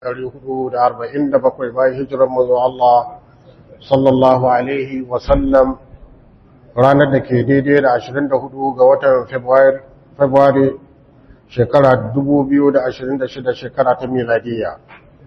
447 bayan hijirar mazo Allah sallallahu Alaihi wasallam ranar da ke daidai da 24 ga watan Fabrairu shekara 2026 shekara ta miladiya.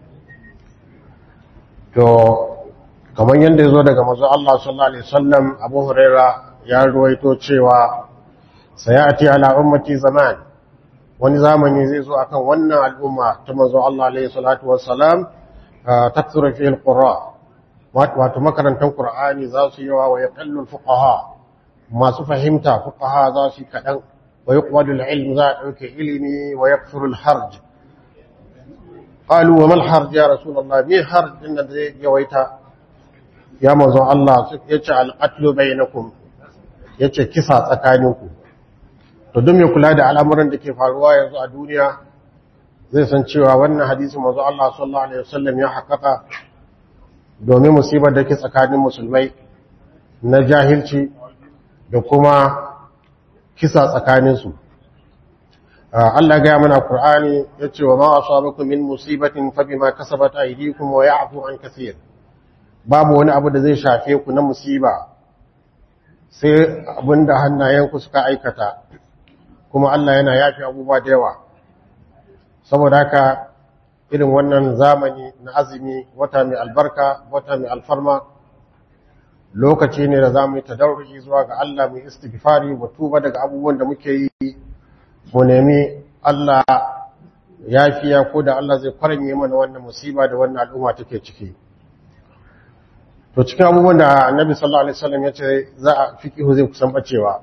To, kamar yadda ya zo daga mazo Allah sallallahu Alaihi wasallam Abu Huraira ya ruwaito cewa sayati ala ummati zaman wani zamani zai zo akan wannan al'umma ta manzo Allah alaihi salatu wassalam takthuru fi alqura wato makarantan qur'ani za su yawa wa yaqallu alfuqaha masu fahimta fuqaha za su kadan wa yuqwadu alilm za dauke ilimi wa yakthuru alharj qalu wa mal harj ya rasulullah bi harj din da zai yawaita ya manzo Allah yace alqatlu bainakum yace kisa tsakaninku to don mai kula da al'amuran da ke faruwa yanzu a duniya zai san cewa wannan hadisi mazu Allah sallallahu Alaihi wasallam ya haƙaƙa domin musibar da ke tsakanin musulmai na jahilci da kuma kisa tsakaninsu. Allah gaya mana Kur'ani ya ce wa ma'a sabaku min musibatin fabi ma kasabat aidikum wa ya'fu an kasir babu wani abu da zai shafe ku na musiba sai abinda hannayenku suka aikata kuma Allah yana yafi abubuwa da yawa saboda haka irin wannan zamani na azumi wata mai albarka wata mai alfarma lokaci ne da zamu yi tadarruji zuwa ga Allah mai istighfari wa tuba daga abubuwan da muke yi mu nemi Allah yafiya ko da Allah zai kwaranye mana wannan musiba da wannan al'umma take ciki to cikin abubuwan da Annabi sallallahu alaihi wasallam ya ce za a fiqihu zai kusan bacewa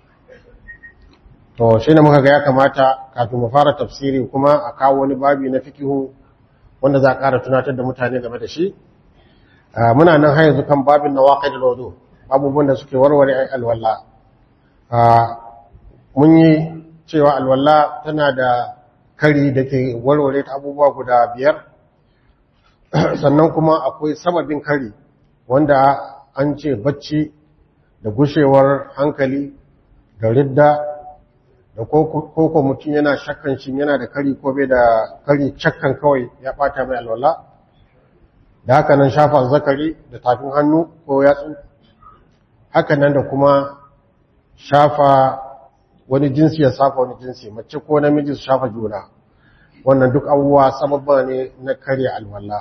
to shi ne muka ga ya kamata kafin mu fara tafsiri kuma a kawo wani babi na fikihu wanda za a ƙara tunatar da mutane game da shi muna nan har yanzu kan babin na waƙai da lodo abubuwan da suke warware ai alwala mun yi cewa alwala tana da kari da ke warware ta abubuwa guda biyar sannan kuma akwai sababin kari wanda an ce bacci da gushewar hankali da ridda da koko mutum yana shakkan shi yana da kari ko bai da kari shakkan kawai ya bata mai alwala da haka nan shafa zakari da tafin hannu ko yatsu haka nan da kuma shafa wani jinsi ya safa wani jinsi mace ko namiji su shafa juna wannan duk abubuwa sababba ne na karya alwala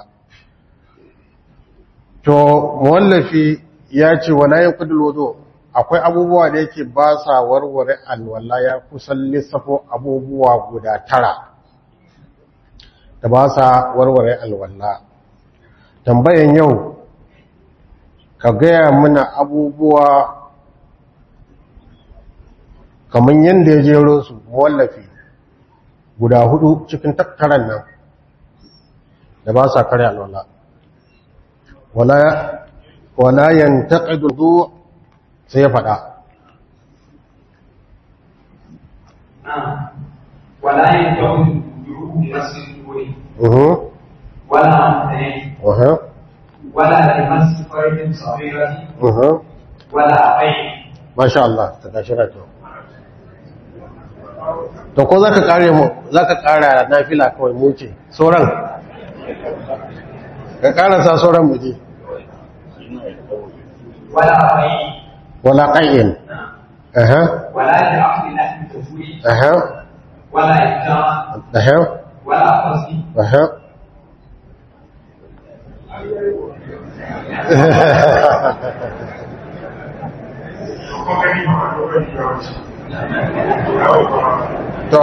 to muwallafi ya ce wala yanqudul wudu akwai abubuwa da yake ba sa warware alwala ya kusan lissafo abubuwa guda tara da ba sa warware alwala tambayan yau ka gaya mana abubuwa kamar yadda ya jero su wallafi guda hudu cikin tattaran nan da ba sa kare alwala wala yantaqidu sai ya faɗa. Wala yin kyau yuru masu kuri. Wala amfani. Wala da masu farin sabirati. Wala abai. Masha Allah, ta tashi rato. To ko za ka kare mu, za ka kara na fila kawai muce, sauran. Ka karasa sauran muje. Wala abai. ولا قيء أها ولا لعقد لحم الكفور أها ولا إبداع أها ولا قصد أها to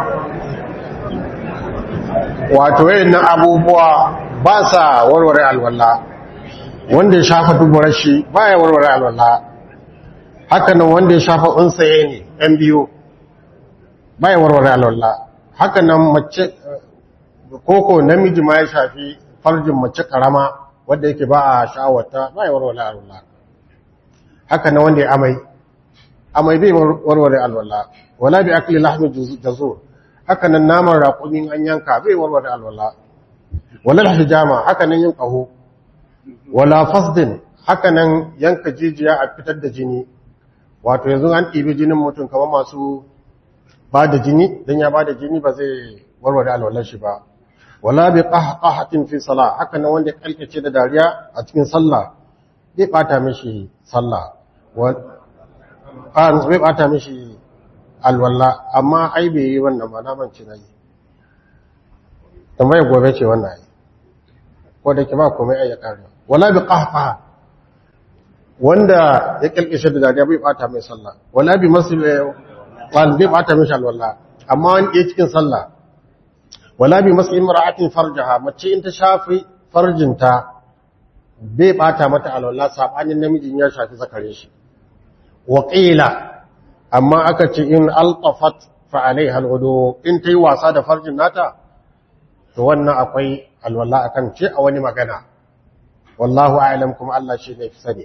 wato wayannan abubuwa ba sa warware alwala wanda ya shafa duburar shi baya warware alwala hakanan wanda ya shafa unsaye ne ɗan biyu baya warware alwala hakanan mace koko namiji ma ya shafi farjin mace karama wanda yake ba a sha'awata baya warware alwala hakanan wanda ya amai amai bai warware alwala wala bi akli lahmi jazur hakanan naman raƙumin an yanka bai warware alwala wala hijama hakanan yin ƙaho wala fasdin hakanan yanka jijiya a fitar da jini wato yanzu an ɗibi jinin mutum kamar masu ba da jini don ya ba da jini ba zai warware alwalar shi ba wala bi qahqahatin fi salah haka nan wanda kalkace da dariya a cikin sallah bai bata mishi sallah wa an bai bata mishi alwala amma ai bai yi wannan ba na mance nayi tambayar gobe ce wannan ai ko da ke ba komai ai ya kare wala bi qahqaha wanda ya kalkace da dariya bai bata mai sallah wala bi masil wal bai bata mishi alwala amma wani ya cikin sallah wala bi masu imra'atin farjaha mace in ta shafi farjinta bai bata mata alwala sabanin namijin ya shafi zakare shi wa qila amma aka ce in altafat fa alaiha alwudu in tayi wasa da farjin nata to wannan akwai alwala akan ce a wani magana wallahu a'lam kuma Allah shi ne fi sani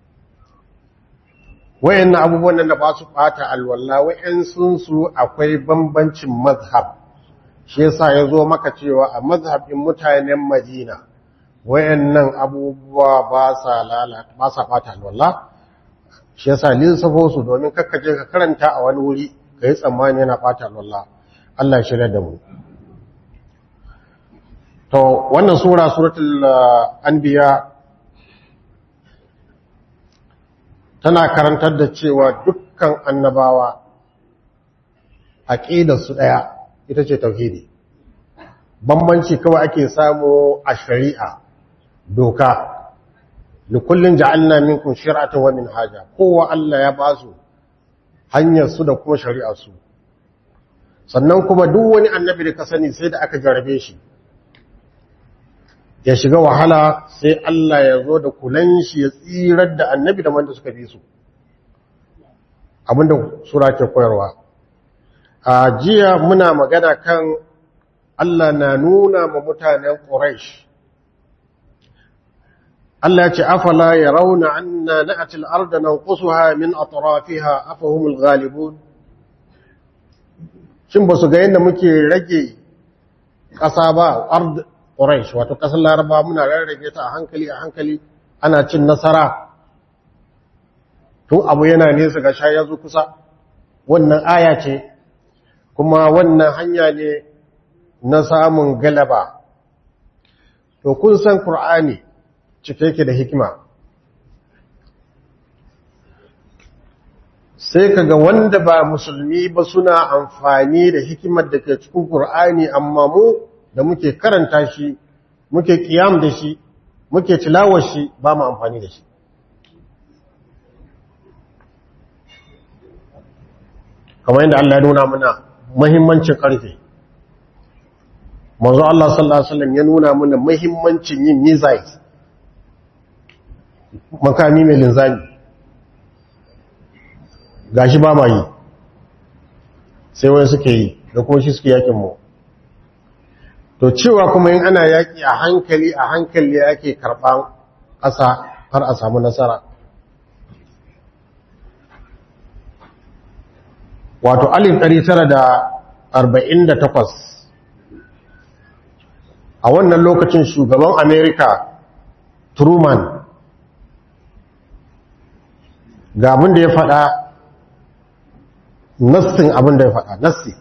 wayannan abubuwan nan da ba su bata alwala wayan sun su akwai bambancin mazhab shi yasa ya zo maka cewa a mazhabin mutanen Madina wayannan abubuwa ba sa lalata ba sa fata alwala shi yasa lissafo su domin kakkaje ka karanta a wani wuri kai tsammani yana fata alwala Allah ya shirya da mu to wannan sura suratul anbiya tana karantar da cewa dukkan annabawa aqidar su daya ita ce tauhidi bambanci kawai ake samu a shari'a doka likullin ja'alna minkum shir'atan wa minhaja kowa Allah ya basu hanyar su da kuma shari'ar su sannan kuma duk wani annabi da ka sani sai da aka jarabe shi ya shiga wahala sai Allah ya zo da kulan shi ya tsirar da annabi da wanda suka bi su abinda sura ke koyarwa a jiya muna magana kan Allah na nuna ma mutanen Quraysh Allah ya ce afala yarawna anna na'ti al-ardha nanqusuha min atrafiha afahumul ghalibun shin ba su ga yadda muke rage ƙasa ba ard Quraysh wato ƙasar Laraba muna rarrage ta a hankali a hankali ana cin nasara tun abu yana nesa ga sha ya zo kusa wannan aya ce kuma wannan hanya ne na samun galaba to kun san Qur'ani cike yake da hikima sai kaga wanda ba musulmi ba suna amfani da hikimar da ke cikin Qur'ani amma mu da muke karanta shi muke kiyam da shi muke tilawar shi ba mu amfani da shi kamar yadda Allah ya nuna mana muhimmancin karfe manzo Allah sallallahu alaihi wasallam ya nuna mana muhimmancin yin missiles makami mai linzami gashi ba ma yi sai wani suke yi da kuma shi suke yakin mu to cewa kuma yin ana yaki a hankali a hankali yake karban ƙasa har a samu nasara wato alif 948 a wannan lokacin shugaban amerika truman ga abin da ya faɗa nassin abin da ya faɗa nassi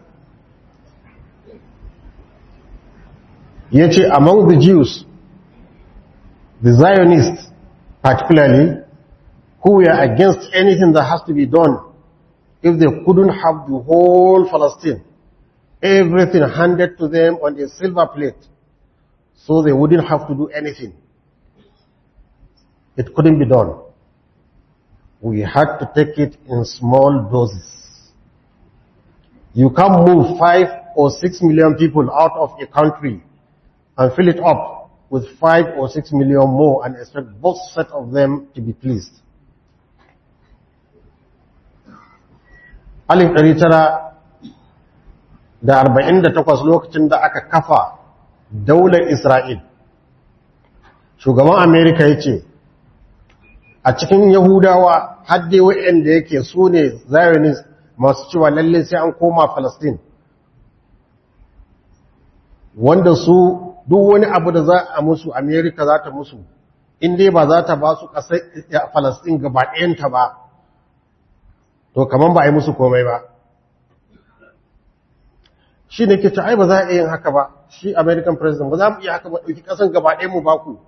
ya ce among the jews the zionists particularly who were against anything that has to be done if they couldn't have the whole Palestine, everything handed to them on a silver plate, so they wouldn't have to do anything. It couldn't be done. We had to take it in small doses. You can't move five or six million people out of a country and fill it up with five or six million more and expect both set of them to be pleased. alif ɗari tara da arba'in da takwas lokacin da aka kafa daular Isra'il. Shugaban Amerika ya ce, a cikin Yahudawa hadde wa'yanda yake su ne Zionist masu cewa lalle sai an koma Falastin, wanda su duk wani abu da za a musu Amerika za ta musu, inda ba za ta ba su ƙasar Falastin gaba ɗayanta ba. to kaman ba a yi musu komai ba shi ne ke ai ba za a yin haka ba shi american president ba za mu iya haka ba ɗauki ƙasan gaba ɗaya mu baku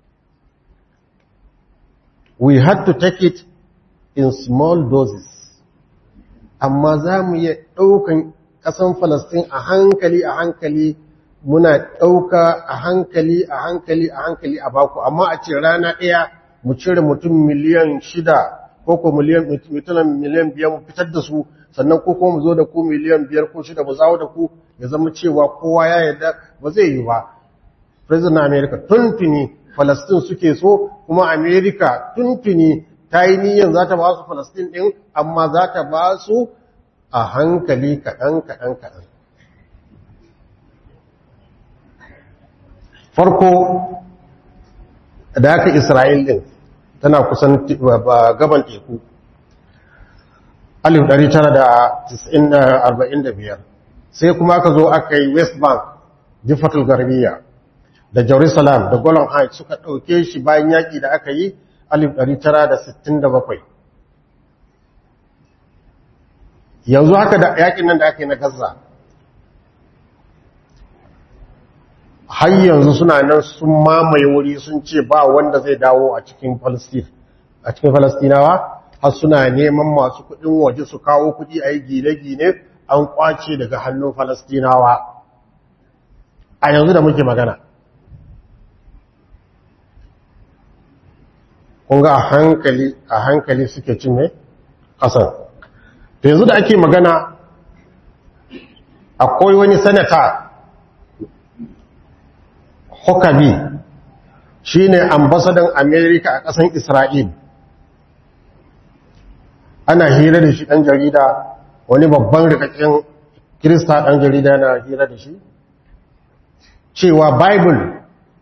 we had to take it in small doses amma za mu iya ɗaukan ƙasan falastin a hankali a hankali muna ɗauka a hankali a hankali a hankali a baku amma a ce rana ɗaya mu cire mutum miliyan shida ko ko miliyan mutum miliyan biyar mu fitar da su sannan ko ko mu zo da ku miliyan biyar ko shida mu zawo da ku ya zama cewa kowa ya yarda ba zai yi ba president america tuntuni falastin suke so kuma america tuntuni ta yi niyyar za ta ba su falastin ɗin amma za ta ba su a hankali kaɗan kaɗan kaɗan farko da haka isra'il ɗin tana kusan gaban teku 1945 sai kuma aka zo aka yi west bank jifatul garbiya da jerusalem da golan heights suka ɗauke shi bayan yaƙi da aka yi 1967 yanzu haka da yaƙin nan da aka yi na gaza har yanzu suna nan sun mamaye wuri sun ce ba wanda zai dawo a cikin a cikin falastinawa har suna neman masu kudin waje su kawo kudi a yi gine-gine an kwace daga hannun falastinawa a yanzu da muke magana kunga a hankali a hankali suke cin mai ƙasar da yanzu da ake magana akwai wani sanata Huckabee shi ne ambasadan Amerika a ƙasan Isra'il. Ana hira da shi ɗan jarida, wani babban rikakken Kirista ɗan jarida na hira da shi. Cewa Bible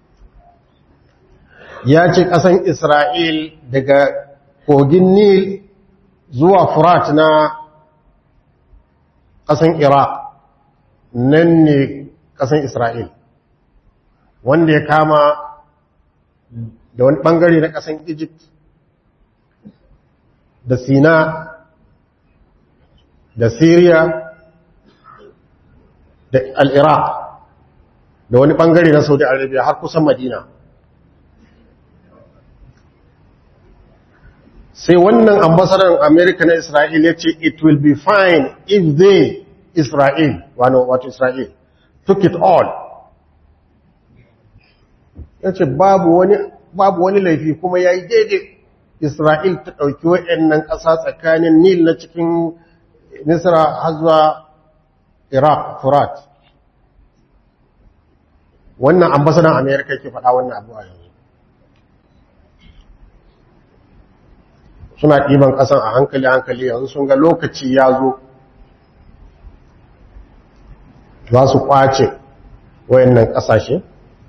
ya ce ƙasan Isra'il daga kogin Nil zuwa Furat na ƙasan Iraq, nan ne ƙasan Isra'il. wanda ya kama da wani bangare na kasan Egypt da Sina da Syria da Al-Iraq da wani bangare na Saudi Arabia har kusan Madina sai wannan ambasadar America na Israel ya ce it will be fine if they Israel wato Israel took it all ya ce babu wani laifi kuma ya yi daidai isra'il ta ɗauki wa'yannan ƙasa tsakanin nil na cikin nisra har zuwa iraq furat wannan ambasadan amerika ke faɗa wannan abu a yanzu suna ɗiban ƙasan a hankali-hankali yanzu sun ga lokaci ya zo za su ƙwace wayannan ƙasashe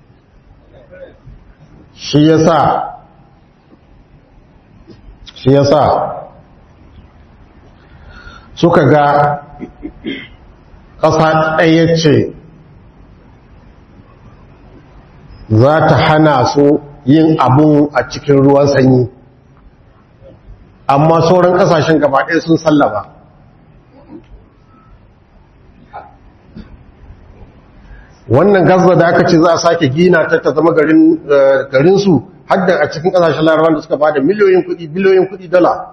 shi ya sa shi ya sa suka ga ƙasa ɗaya ce za ta hana su yin abu a cikin ruwan sanyi amma sauran ƙasashen gaba ɗaya sun sallaba wannan gaza da aka ce za a sake gina ta ta zama garinsu hadda a cikin kasashen larabar da suka ba da miliyoyin kudi biliyoyin kudi dala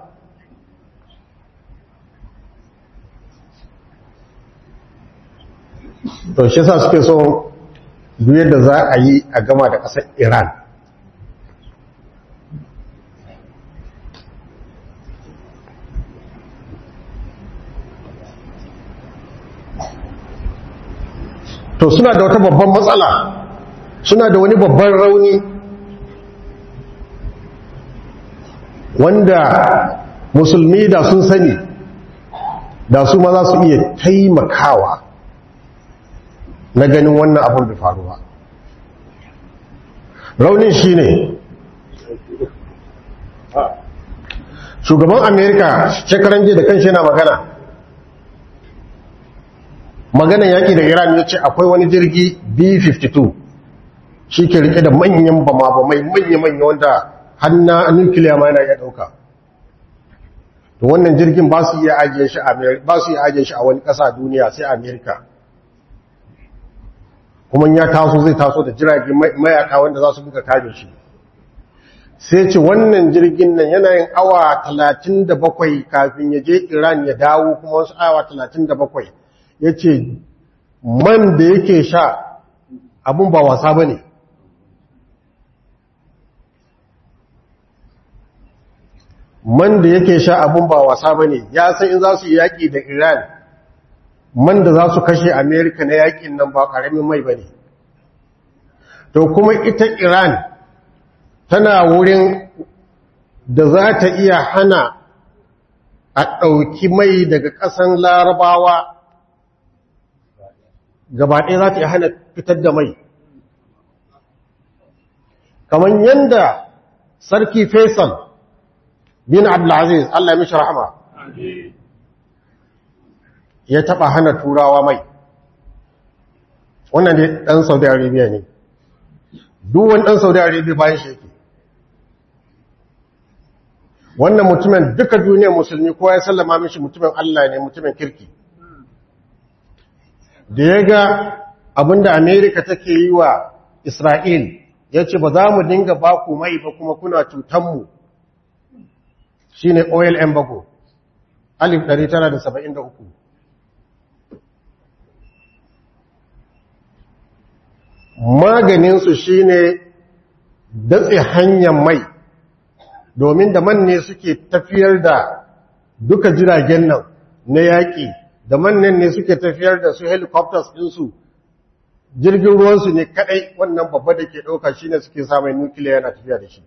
to shi sa suke so duk yadda za a yi a gama da ƙasar iran to suna da wata babban matsala suna da wani babban rauni wanda musulmi da sun sani da su ma za su iya taimakawa na ganin wannan abin da faruwa raunin shi ne shugaban amerika shekaran jiya da kan shi yana magana maganan yaƙi da iran ya ce akwai wani jirgi b-52 shi ke rike da manyan bama-bamai manya-manya wanda hannu nukiliya ma yana iya ɗauka to wannan jirgin ba su iya ajiye shi a wani ƙasa duniya sai amerika kuma ya taso zai taso da jirage mayaka wanda za su buga kare shi sai ce wannan jirgin nan yana yin awa 37 kafin ya je iran ya dawo kuma wasu awa 37 ya ce man da yake sha abun ba wasa ba ne man da yake sha abun ba wasa ba ne ya san in za su yi yaƙi da iran man da za su kashe amerika na yaƙin nan ba ƙaramin mai ba ne to kuma ita iran tana wurin da za ta iya hana a ɗauki mai daga ƙasan larabawa gabaɗaya za ta iya hana fitar da mai kamar yadda sarki faisal bin abdulaziz allah ya mishi rahama ya taɓa hana turawa mai wannan ne ɗan saudi arabia ne duwan ɗan saudi arabia bayan shi yake wannan mutumin duka duniyar musulmi kowa ya sallama mishi mutumin Allah ne mutumin kirki da ya ga abinda Amerika take yi wa Isra'il ya ce ba za mu dinga ba ku mai ba kuma kuna cutanmu shi ne oil embargo 1973 maganinsu shi ne datse hanyar mai domin da man ne suke tafiyar da duka jiragen nan na yaƙi da man nan ne suke tafiyar da su helicopters ɗinsu jirgin ruwansu ne kaɗai wannan babba da ke ɗauka shi ne suke samun nukiliya yana tafiya da shi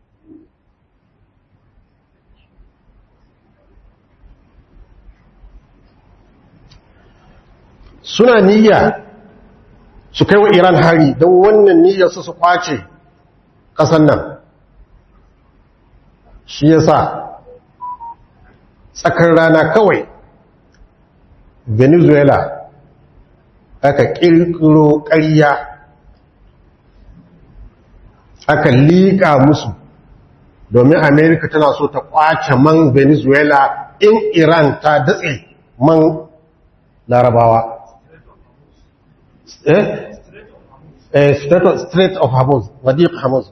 suna niyya su kai wa iran hari don wannan niyyar su su kwace ƙasan nan shi ya sa tsakar rana kawai venezuela aka ƙirƙiro ƙarya aka liƙa musu domin amerika tana so ta ƙwace man venezuela in iran ta datse man larabawa eh? eh Strait of Hormuz, Wadiq Hormuz.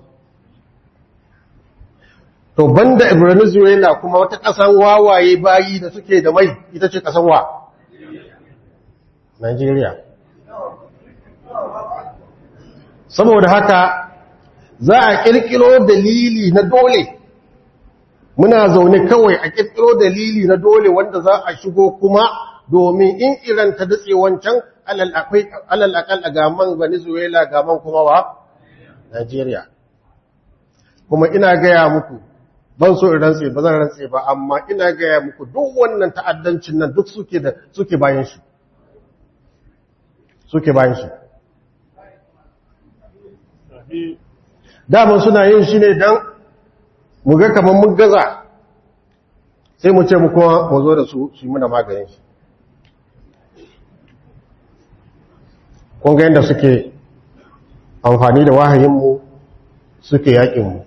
to banda venezuela kuma wata ƙasan wawaye bayi da suke da mai ita ce ƙasan wa nigeria saboda haka za a ƙirƙiro dalili na dole muna zaune kawai a ƙirƙiro dalili na dole wanda za a shigo kuma domin in iran ta datse wancan alal akal a gaman venezuela gaman kuma wa nigeria kuma ina gaya muku ban so in rantse ba zan rantse ba amma ina gaya muku duk wannan ta'addancin nan duk suke da suke bayan shi suke bayan shi daman suna yin shi ne don mu ga kamar mun gaza sai mu ce mu kuma mu zo da su su yi muna maganin shi kun ga yadda suke amfani da wahayinmu suke yaƙinmu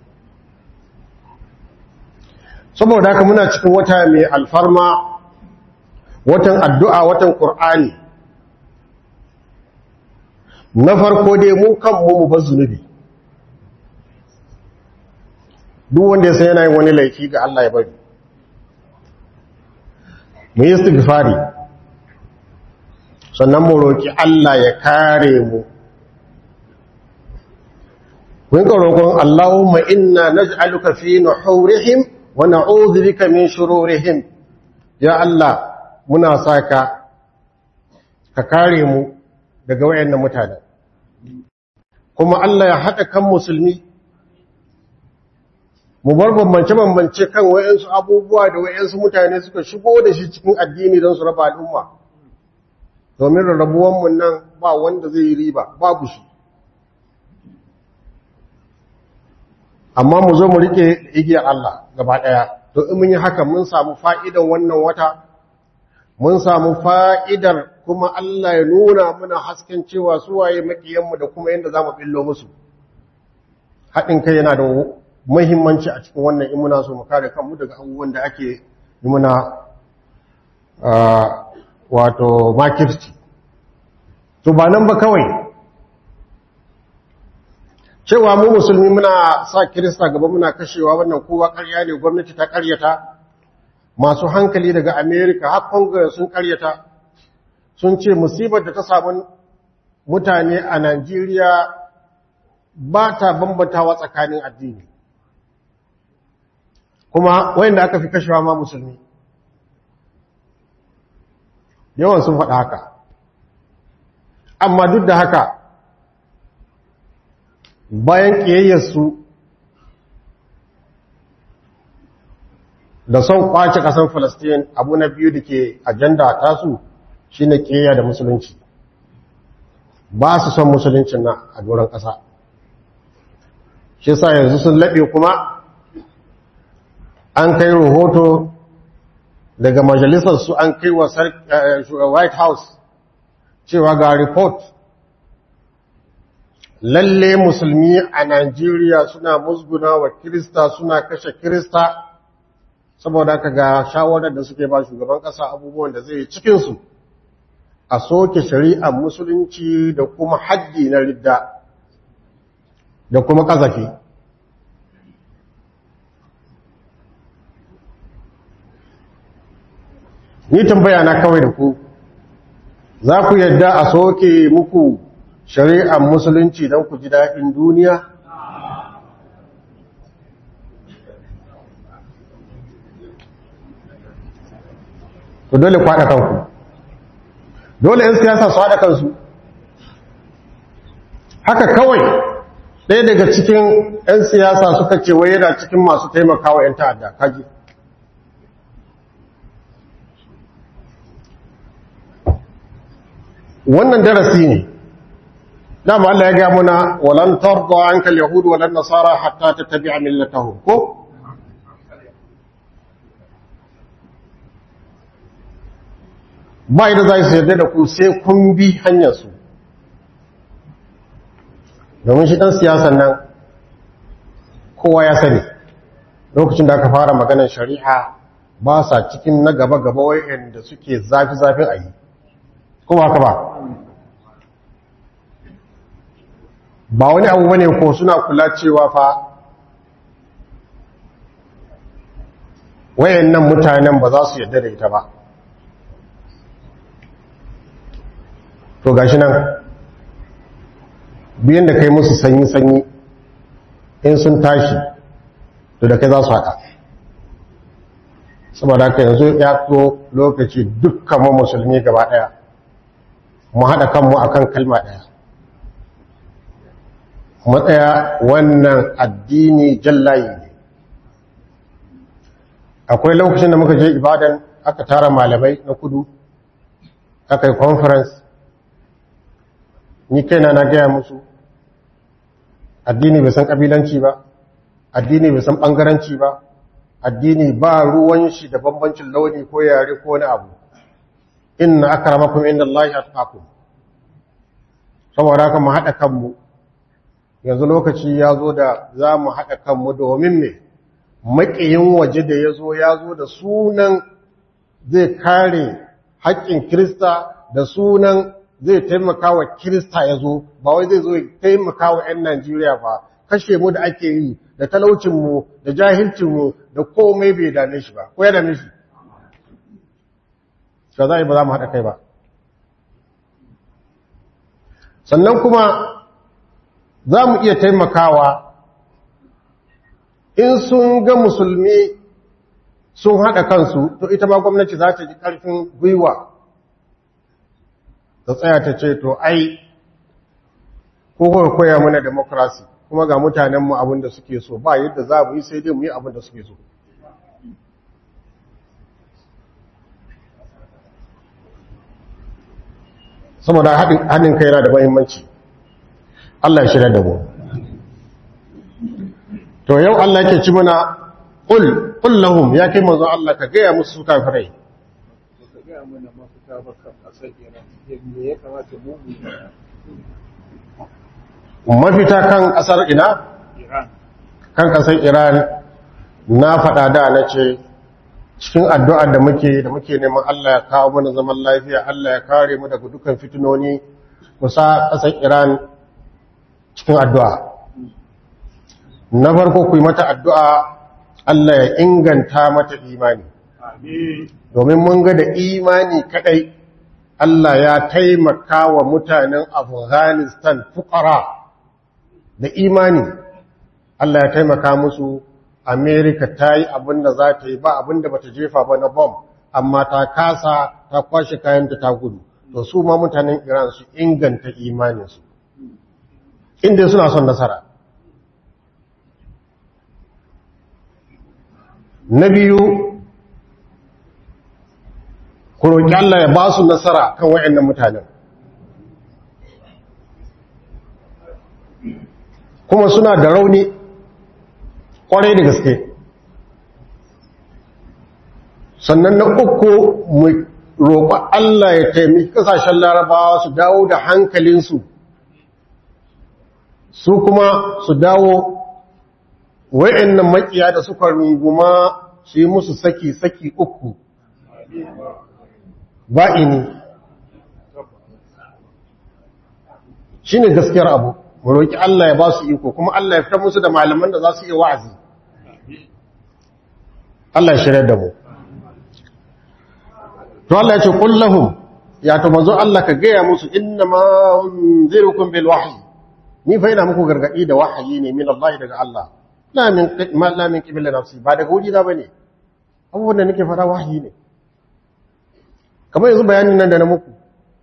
saboda haka muna cikin wata mai alfarma watan addu'a watan ƙur'ani na farko dai mu kanmu mu bar zunubi duk wanda ya san yana yin wani laifi ga Allah ya bari mu yi istighfari sannan mu roki Allah ya kare mu kun ka roƙon Allahumma inna naj'aluka fi nuhurihim wa na'udhu bika min shururihim ya Allah muna saka ka kare mu daga wayannan mutane kuma Allah ya haɗa kan musulmi mu bar bambance-bambance kan wayansu abubuwa da wayansu mutane suka shigo da shi cikin addini don su raba al'umma domin rarrabuwanmu nan ba wanda zai yi riba babu shi amma mu zo mu rike igiyar Allah gaba ɗaya to in mun yi haka mun samu fa'idan wannan wata mun samu fa'idar kuma Allah ya nuna muna hasken cewa suwaye makiyanmu da kuma yadda za mu ɓillo musu haɗin kai yana da muhimmanci a cikin wannan in muna so mu kare kanmu daga abubuwan da ake yi muna wato makirci to ba nan ba kawai cewa mu musulmi muna sa kirista gaba muna kashewa wannan kowa ƙarya ne gwamnati ta ƙaryata masu hankali daga amerika har congress sun ƙaryata sun ce musibar da ta samu mutane a najeriya ba ta bambantawa tsakanin addini kuma wayanda aka fi kashewa ma musulmi yawan sun faɗa haka amma duk da haka bayan ƙiyayyarsu da son kwace ƙasar Falastin abu na biyu da ke ajanda tasu shi ne ƙiyayya da musulunci ba su son musuluncin na a doron ƙasa shi sa yanzu sun laɓe kuma an kai rahoto daga majalisarsu an kai wa white house cewa ga report lalle musulmi a Najeriya suna musguna wa Kirista suna kashe Kirista saboda haka ga shawarar da suke ba shugaban ƙasa abubuwan da zai cikinsu a soke shari'ar musulunci da kuma haddi na ridda da kuma ƙazafi ni tambaya na kawai da ku za ku yadda a soke muku shari'ar musulunci don ku ji daɗin duniya? Ku dole ku haɗa kanku. Dole ‘yan siyasa su haɗa kansu. Haka kawai ɗaya daga cikin ‘yan siyasa suka ce wai yana cikin masu taimakawa ‘yan ta'adda, kaji. Wannan darasi ne. dama Allah ya ga muna walan tarda anka alyahud walan nasara hatta tattabi'a millatahum ko ba idan zai yarda da ku sai kun bi hanyar su domin shi dan siyasan nan kowa ya sani lokacin da aka fara maganar shari'a ba sa cikin na gaba gaba wayanda suke zafi zafin ayi ko ba ka ba ba wani abu bane ko suna kula cewa fa wayannan mutanen ba za su yadda da ita ba to gashi nan biyan da kai musu sanyi-sanyi in sun tashi to da kai za su haɗa saboda haka yanzu ya so lokaci dukkan mu musulmi gaba ɗaya mu haɗa kanmu akan kalma ɗaya matsaya wannan addini jallayi ne akwai lokacin da muka je ibadan aka tara malamai na kudu aka yi conference ni kaina na gaya musu addini bai san kabilanci ba addini bai san bangaranci ba addini ba ruwan shi da bambancin launi ko yare ko wani abu inna akramakum inda Allah ya saboda haka mu haɗa kanmu yanzu lokaci ya zo da za mu haɗa kanmu domin me maƙiyin waje da ya zo ya zo da sunan zai kare haƙƙin kirista da sunan zai taimaka wa kirista ya zo ba wai zai zo ya taimaka wa 'yan najeriya ba kashe mu da ake yi da talaucinmu da jahilcinmu da komai bai dame shi ba ko ya dame shi ka za a yi ba za mu haɗa kai ba sannan kuma za mu iya taimakawa in sun ga musulmi sun haɗa kansu to ita ma gwamnati za ta ji ƙarfin gwiwa ta tsaya ta ce to ai ko kuka koya mana demokrasi kuma ga mutanenmu abin da suke so ba yadda za mu yi sai dai mu yi abin da suke so saboda haɗin kai yana da mahimmanci Allah ya shirya da mu to yau Allah yake ci mana qul qul lahum ya kai manzon Allah ka gaya musu su kafirai ka gaya mana mafita ba kan ƙasar Iran yadda ya kamata mu mu mafita kan ƙasar ina Iran kan ƙasar Iran na faɗa da na ce cikin addu'ar da muke da muke neman Allah ya kawo mana zaman lafiya Allah ya kare mu daga dukkan fitinoni kusa ƙasar Iran cikin addu'a na farko ku yi mata addu'a Allah ya inganta mata imani Amin. domin mun ga da imani kadai Allah ya taimaka wa mutanen Afghanistan fukara da imani Allah ya taimaka musu Amerika ta yi abinda za ta yi ba abinda ba ta jefa ba na bom amma ta kasa ta kwashe kayanta ta gudu to su ma mutanen Iran su inganta imaninsu inda suna son nasara na biyu ku roƙi Allah ya ba su nasara kan wayannan mutanen kuma suna da rauni ƙwarai da gaske sannan na uku mu roƙi Allah ya taimaki ƙasashen larabawa su dawo da hankalinsu su kuma su dawo wayannan makiya da suka runguma su yi musu saki-saki uku ba'ini shi ne gaskiyar abu mu roƙi Allah ya ba su iko kuma Allah ya fitar musu da malaman da za su iya wa'azi Allah ya shirya da mu to Allah ya ce kullahum ya to manzo Allah ka gaya musu inna ma unzirukum bil wahyi ni fa ina muku gargadi da wahayi ne min Allah daga Allah la min ma la min qibla nafsi ba daga wuri na bane abubuwan da nake fara wahayi ne kamar yanzu bayanin nan da na muku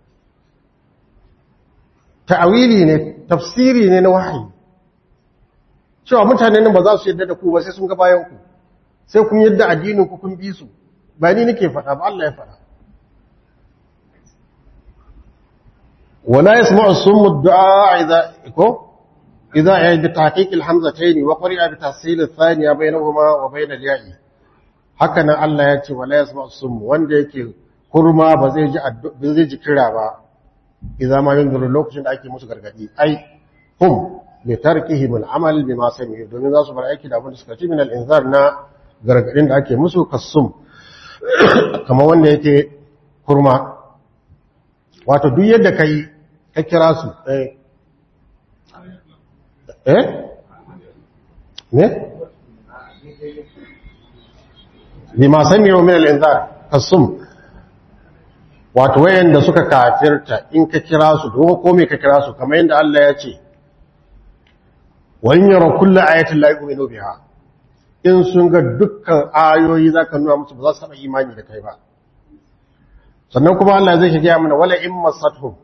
ta'awili ne tafsiri ne na wahayi cewa mutanen nan ba za su yadda da ku ba sai sun ga bayan ku sai kun yadda addinin ku kun bi su ba ni nake faɗa ba Allah ya faɗa ولا يسمع الصم الدعاء إذا إكو إذا يعني بتحقيق الحمزتين وقرئ بتحصيل الثانية بينهما وبين الياء هكذا الله يأتي ولا يسمع الصم وان يكي kurma ba zai ji ba zai ji kira ba idan ma yin dole lokacin da ake musu gargadi ai hum bi tarkihim al-amal bima sami domin za su bar aiki da abin da suka ci min al-inzar na gargadin da ake musu kasum kamar wanda yake kurma wato duk yadda kai ka kira su eh eh ne bima sami min al-inzar kasum wato wayanda suka kafirta in ka kira su ko ko me ka kira su kamar yadda Allah ya ce wa in yara kullu ayatin la yu'minu biha in sun ga dukkan ayoyi zaka nuna musu ba za su taba imani da kai ba sannan kuma Allah zai shiga mana wala in masathum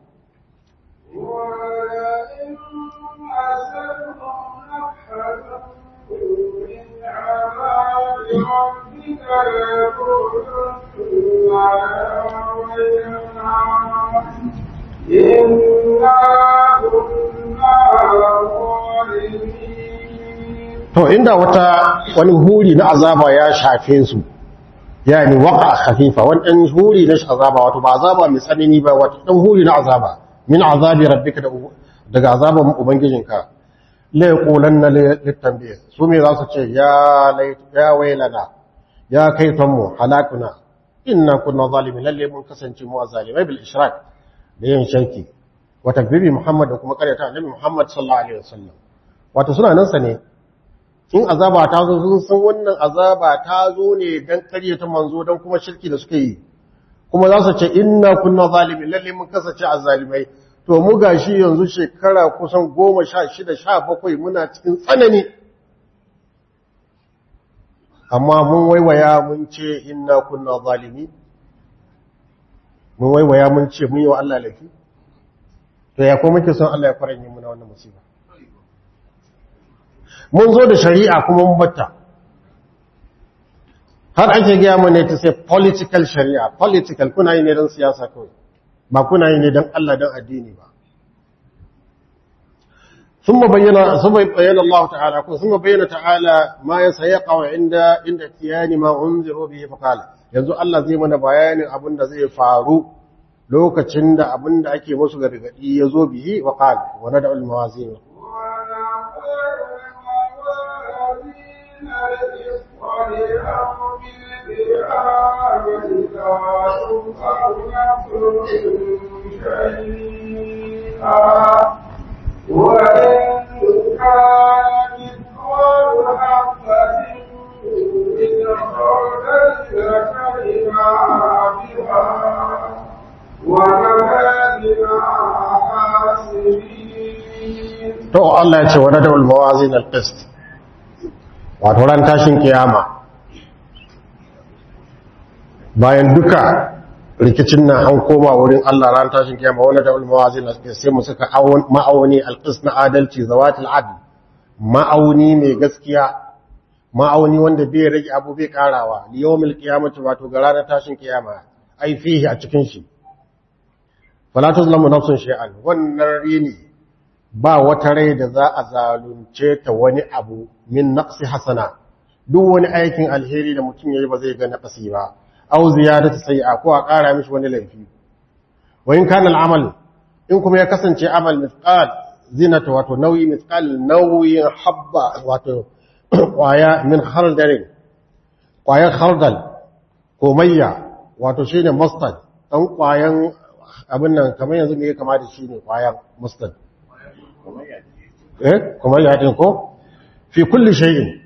to inda wata wani huri na azaba ya shafe su yani waqa khafifa wani dan huri na azaba wato ba azaba mai tsanani ba wato dan huri na azaba min azabi rabbika daga azaban ubangijinka la yaqulanna litanbih su me za su ce ya lait ya wailana ya kaitan mu halakuna inna kunna zalimin lalle mun kasance mu zalimai bil ishrak da yin shirki wa takbibi muhammad da kuma karyata annabi muhammad sallallahu alaihi wasallam wato suna nan sa ne in azaba ta zo sun san wannan azaba ta zo ne dan karyata manzo dan kuma shirki da suka yi kuma za su ce inna kunna zalimin lalle mun kasance azzalimai to mu gashi yanzu shekara kusan goma sha shida sha bakwai muna cikin tsanani amma mun waiwaya mun ce inna kunna zalimi mun waiwaya mun ce mun yi wa Allah laifi to ya ko muke son Allah ya faranye muna wannan musiba mun zo da shari'a kuma mun batta har ake gaya mana ta sai political shari'a political kuna yi ne don siyasa kawai ba kuna yi ne don Allah don addini ba ثم بين ثم بين الله تعالى ثم بين تعالى ما يسيقع عند عند اتيان ما انذروا به فقال yanzu Allah zai mana bayanin abin da zai faru lokacin da abin da ake musu gargadi ya zo bihi wa qal wa nad'u al mawazin وإن كان مثقال Allah ya ce wa nadawul mawazin al-qist wato ran tashin kiyama bayan duka rikicin nan an koma wurin Allah ran tashin kiyama wa nadawul mawazin al-qist sai mu saka ma'auni al-qist na adalci zawatul adl ma'auni mai gaskiya ma'auni wanda bai rage abu bai karawa liyawmil qiyamati wato ga ranar tashin kiyama ai fihi a cikin shi fala tuzlamu nafsun shay'an wannan rini ba wata rai da za a zalunce ta wani abu min naqsi hasana duk wani aikin alheri da mutum yayi ba zai ga naqsi ba aw ziyadatu sayyi'a ko a ƙara mishi wani laifi wa in kana al'amal in kuma ya kasance amal mithqal zinata wato nauyi mithqal nauyin habba wato kwaya min khardal kwayan khardal ko mayya wato shine mustard dan kwayan abin nan kamar yanzu me ya kama da shi ne kwayan mustard eh kuma ya din ko fi kulli shay'in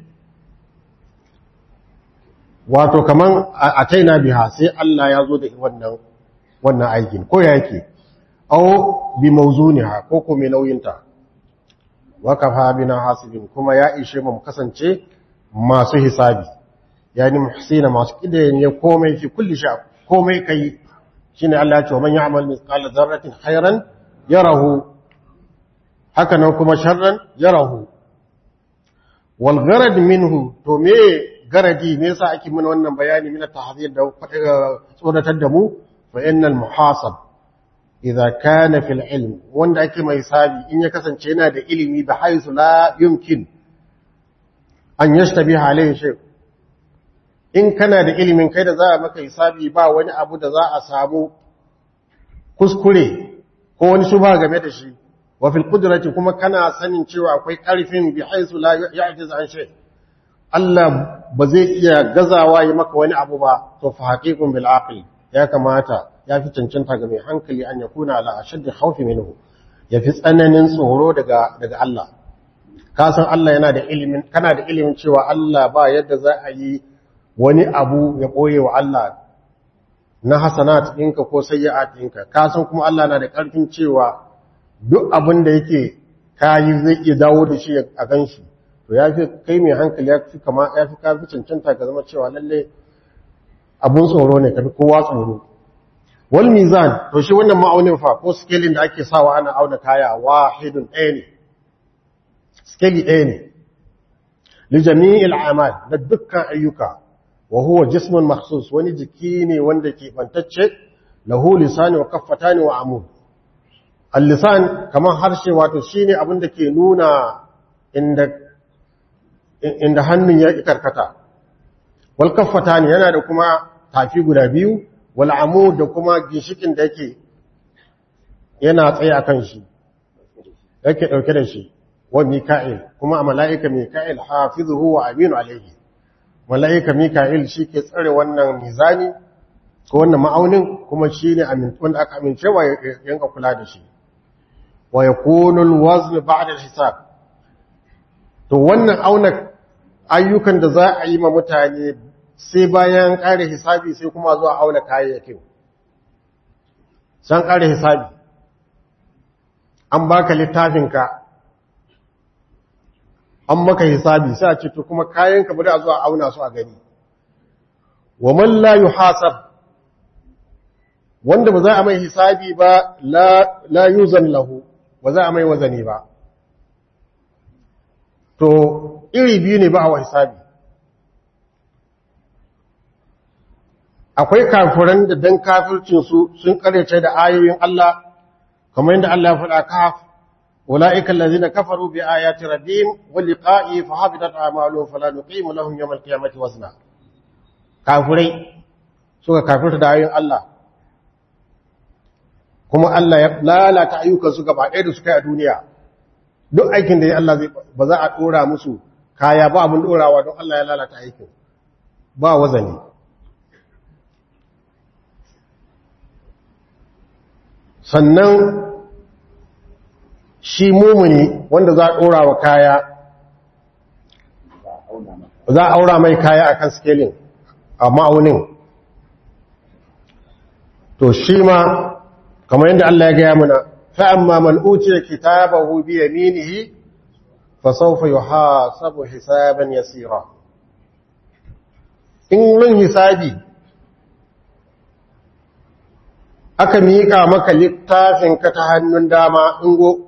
wato kaman a taina biha sai Allah ya zo da wannan wannan aikin ko yake aw bi mawzuniha ko ko mai nauyinta wa kafa bina hasibin kuma ya ishe mu kasance masu hisabi yani muhsina masu kidayen ya komai fi kulli sha komai kai shine Allah ya ce man ya'mal mithqala dharratin khairan yarahu haka nan kuma sharran yarahu wal gharad minhu to me garadi me yasa ake mana wannan bayani mina tahzir da tsoratar da mu fa innal muhasab idza kana fil ilm wanda ake mai sabi in ya kasance yana da ilimi da haisu la yumkin an yashtabi alayhi shay in kana da ilimin kai da za a maka hisabi ba wani abu da za a samu kuskure ko wani shubha game da shi wa fil qudrati kuma kana sanin cewa akwai karfin bi haisu la ya'jiz an shay Allah ba zai iya gazawa yi maka wani abu ba to fa haqiqun bil aql ya kamata ya fi cancanta ga mai hankali an yakuna ala ashaddi khawfi minhu ya fi tsananin tsoro daga daga Allah ka san Allah yana da ilimin kana da ilimin cewa Allah ba yadda za a yi wani abu ya boye wa Allah na hasanat ɗinka ko sayyi'at ɗinka ka san kuma Allah na da ƙarfin cewa duk abin da yake kayi zai iya dawo da shi a ganshi to ya fi kai mai hankali ya fi kama ya fi kafi cancanta ka zama cewa lalle abun tsoro ne kafi kowa tsoro wal mizan to shi wannan ma'aunin fa ko scaling da ake sawa ana auna kaya wahidun ɗaya ne scale ɗaya ne li jami'il a'mal da dukkan ayyuka wa huwa jismun makhsus wani jiki ne wanda ke bantacce lahu lisani wa kaffatani wa amud al-lisan kaman harshe wato shine abin da ke nuna inda inda hannun ya karkata wal kaffatani yana da kuma tafi guda biyu wal amud da kuma ginshikin da yake yana tsaye akan shi yake dauke da shi wa mika'il kuma a mala'ika mika'il hafizuhu wa aminu alayhi mala'ika mika'il shi ke tsare wannan mizani ko wannan ma'aunin kuma shi ne wanda aka amincewa yanka kula da shi wa yakunu alwazn ba'da alhisab to wannan auna ayyukan da za a yi ma mutane sai bayan ƙare hisabi sai kuma zuwa auna kayayyakin san ƙare hisabi an baka littafinka an maka hisabi sai a ce to kuma kayanka bari a zuwa auna su a gani wa man la yuhasab wanda ba za a mai hisabi ba la la yuzan lahu ba za a mai wazani ba to iri biyu ne ba a wa hisabi akwai kafiran da dan kafircinsu sun karyace da ayoyin Allah kamar yadda Allah ya faɗa kaf ulaika allazina kafaru bi ayati rabbihim wa liqa'i fa habitat a'maluhum fala nuqimu lahum yawm al-qiyamati wazna kafirai suka kafirta da ayoyin Allah kuma Allah ya lalata ayyukansu gaba ɗaya da suka yi a duniya duk aikin da ya Allah zai ba za a ɗora musu kaya ba abin ɗorawa don Allah ya lalata aikin ba wazani sannan shi mumuni wanda za a ɗora wa kaya za a aura mai kaya akan scaling a ma'aunin to shi ma kamar yadda Allah ya gaya mana fa'amma man utiya kitabahu bi yaminihi fasawfa yuhasabu hisaban yasira in rin hisabi aka miƙa maka littafinka ta hannun dama ingo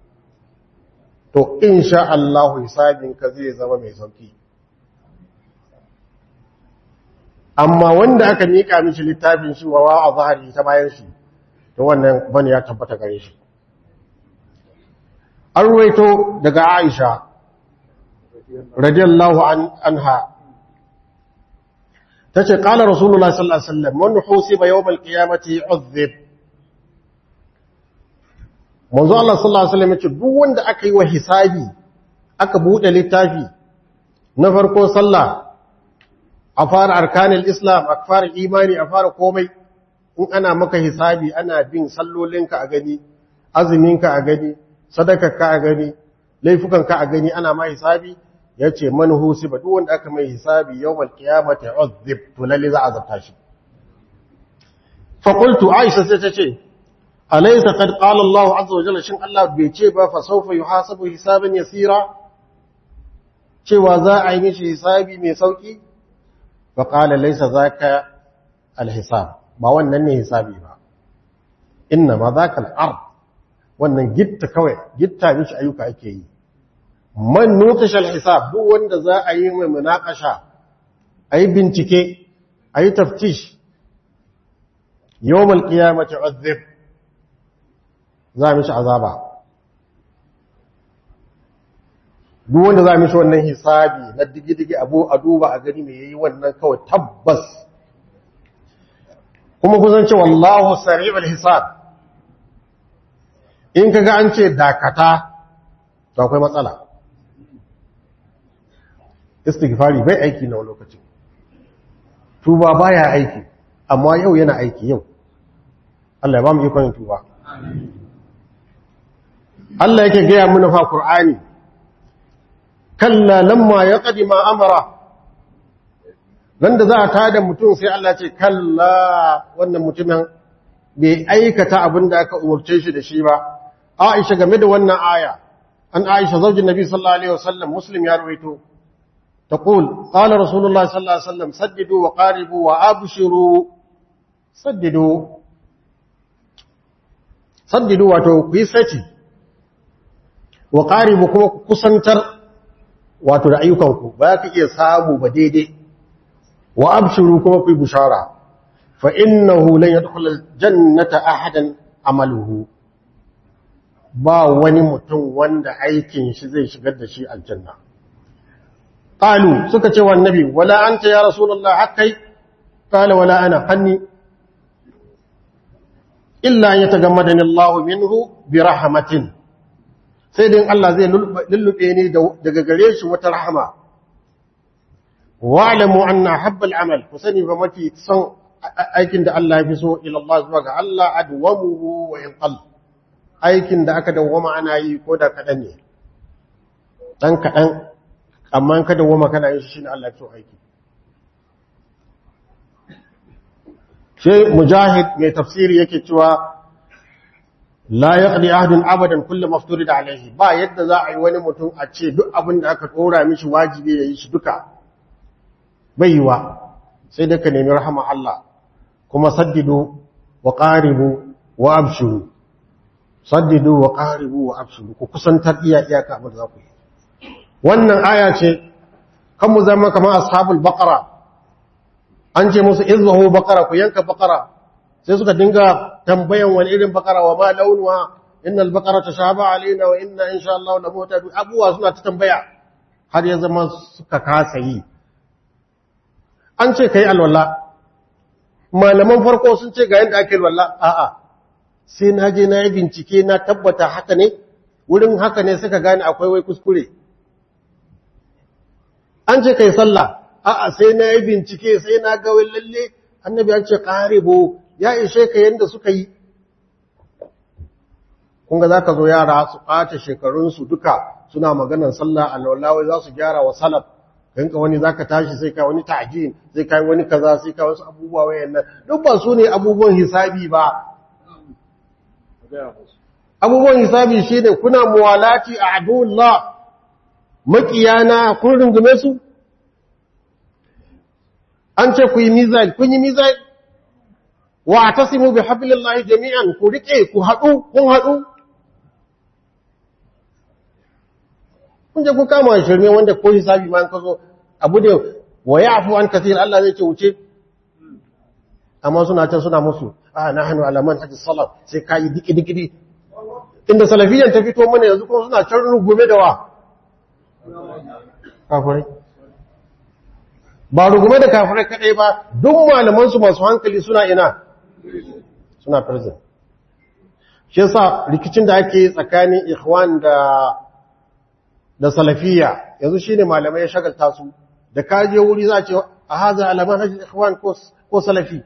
to insha Allah hisabinka zai zama mai sauki amma wanda aka miƙa mishi littafin shi wa a zahari ta bayan shi to wannan bane ya tabbata gare shi an ruwaito daga Aisha radiyallahu anha tace qala rasulullahi sallallahu alaihi wasallam man husiba yawm alqiyamati uzib manzo Allah sallallahu alaihi wasallam yace duk wanda aka yi wa hisabi aka bude littafi na farko sallah a fara arkanul islam a fara imani a fara komai in ana maka hisabi ana bin sallolinka a gani azuminka a gani sadakarka a gani laifukanka a gani ana ma hisabi yace man husiba duk wanda aka mai hisabi yawmal qiyamati uzib to lalle za a zabta shi fa qultu aisha sai ta ce alaysa qad qala Allah azza wa jalla shin Allah bai ce ba fa sawfa yuhasabu hisaban yasira cewa za a yi mishi hisabi mai sauki fa qala laysa zaka alhisab ba wannan ne hisabi ba inna ma zaka al-ard wannan gitta kawai gitta mishi ayyuka ake yi man nukashal hisab duk wanda za a yi mai munakasha ayi bincike ayi taftish yawmal qiyamati uzib za mishi azaba duk wanda za mishi wannan hisabi na digi-digi abu a duba a gani mai yayi wannan kawai tabbas kuma kusan ce wallahu sari'ul hisab in kaga an ce dakata to akwai matsala istighfari bai aiki na lokacin tuba baya aiki amma yau yana aiki yau Allah ya ba mu ikon tuba Allah yake gaya mana fa Qur'ani kalla lamma yaqdi ma amara nan da za a tada mutum sai Allah ce kalla wannan mutumin bai aikata abin da aka umarce shi da shi ba Aisha game da wannan aya an Aisha zaujin Nabi sallallahu alaihi wasallam Muslim ya rawaito تقول قال رسول الله صلى الله عليه وسلم سددوا وقاربوا وابشروا سددوا سددوا wato ku yi sati wa qaribu kuma ku kusantar wato da ayyukanku ba ka iya samu ba daidai wa abshiru kuma ku yi bushara fa innahu lan yadkhul jannata ahadan amaluhu ba wani mutum wanda aikin shi zai shigar da shi aljanna قالوا سكت والنبي ولا أنت يا رسول الله حقي قال ولا أنا حني إلا أن يتغمدني الله منه برحمة سيدين الله زي للبيني دقاقليش وترحمة واعلموا أن حب العمل وسني فمتي تصن aikin da Allah ya fi so ilallah zuwa ga Allah adwamuhu wa in qall aikin da aka dawwama ana yi ko da kadan ne dan kadan amma kada woma kana yin shi ne Allah so aiki sai mujahid mai tafsiri yake cewa la yaqdi ahadun abadan kullu mafturid alayhi ba yadda za a yi wani mutum a ce duk abin da aka kora mishi wajibi yayi shi duka bai yiwa sai da ka nemi rahama Allah kuma saddidu wa qaribu wa abshiru saddidu wa qaribu wa abshiru ku kusantar iya iyaka abin da za ku yi wannan aya ce kan mu zama kamar ashabul baqara an ce musu izbahu baqara ku yanka baqara sai suka dinga tambayan wani irin baqara wa ma launuha innal baqara tashaba alaina wa inna insha Allah la mutadu abuwa suna ta tambaya har ya zama suka kasa yi an ce kai alwala malaman farko sun ce ga yanda ake alwala a'a sai na je na yi bincike na tabbata haka ne wurin haka ne suka gane akwai wai kuskure an ce kai sallah a'a sai na yi bincike sai na ga wai lalle annabi an ce qaribu ya ishe ka yanda suka yi kun ga zaka zo yara su ɓata shekarun su duka suna maganar sallah alwala za su gyara wa salaf kanka wani zaka tashi sai ka wani ta'jin sai ka wani kaza sai ka wasu abubuwa wayannan duk ba su ne abubuwan hisabi ba abubuwan hisabi shine kuna muwalati a'dullah makiyana kun rungume su an ce ku yi mizal kun yi mizal wa tasimu bi hablillahi jami'an ku rike ku haɗu kun haɗu kun je kun kama shirme wanda ko hisabi ma ka zo abu da wa ya'fu an kathir Allah zai ce wuce amma suna can suna musu a nahnu ala manhaj salaf sai kai diki diki diki inda salafiyan ta fito mana yanzu kuma suna can rugume da wa kafirai ba rugume da kafirai kadai ba duk malaman su masu hankali suna ina suna prison shi yasa rikicin da ake tsakanin ikhwan da da salafiya yanzu shine malamai ya shagalta su da kaje wuri za a ce a haza alaman hajji ikhwan ko salafi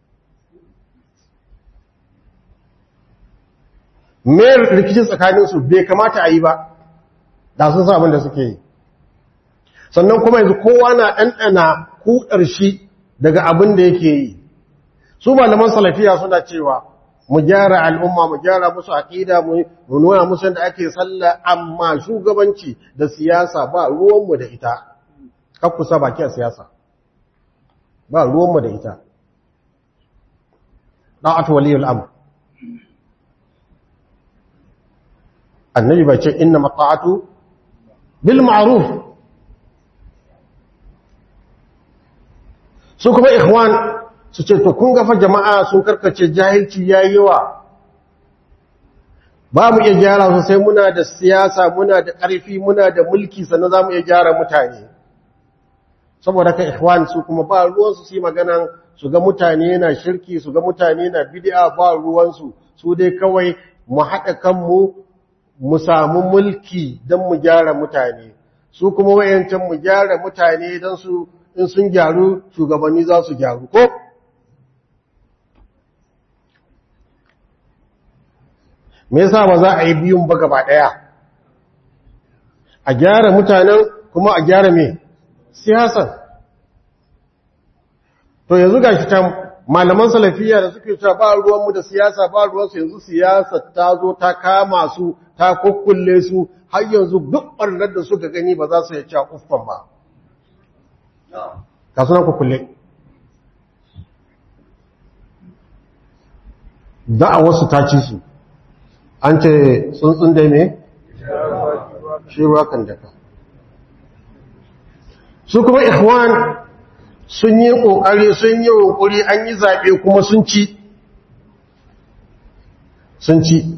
me rikicin tsakaninsu bai kamata a yi ba da sun sa abin da suke yi sannan kuma yanzu kowa na ɗanɗana kuɗar shi daga abin da yake yi su malaman salafiya suna cewa mu gyara al'umma mu gyara musu aƙida mu nuna musu yadda ake sallah amma shugabanci da siyasa ba ruwanmu da ita kakkusa baki a siyasa ba ruwanmu da ita ɗa'atu waliyul amr annabi bai ce inna mata'atu bil ma'ruf su kuma ikhwan su ce to kun gafa jama'a sun karkace jahilci yayi yawa ba mu iya gyara su sai muna da siyasa muna da ƙarfi muna da mulki sannan za mu iya gyara mutane saboda ka ikhwan su kuma ba ruwansu su yi maganan su ga mutane na shirki su ga mutane na bid'a ba ruwansu su dai kawai mu haɗa kanmu mu samu mulki don mu gyara mutane su kuma wayancan mu gyara mutane don su in sun gyaru shugabanni za su gyaru ko me yasa ba za a yi biyun ba gaba daya a gyara mutanen kuma a gyara me siyasan to yanzu gashi can malaman salafiya da suke cewa ba ruwanmu da siyasa ba ruwansu yanzu siyasa ta zo ta kama su ta kukkulle su har yanzu duk ɓarnar da suka gani ba za su yi cewa uffan ba ka suna kukkulle a wasu ta ci su an ce tsuntsun da me shi ruwa kan daka su kuma ikhwan sun yi ƙoƙari sun yi ƙoƙari an yi zaɓe kuma sun ci sun ci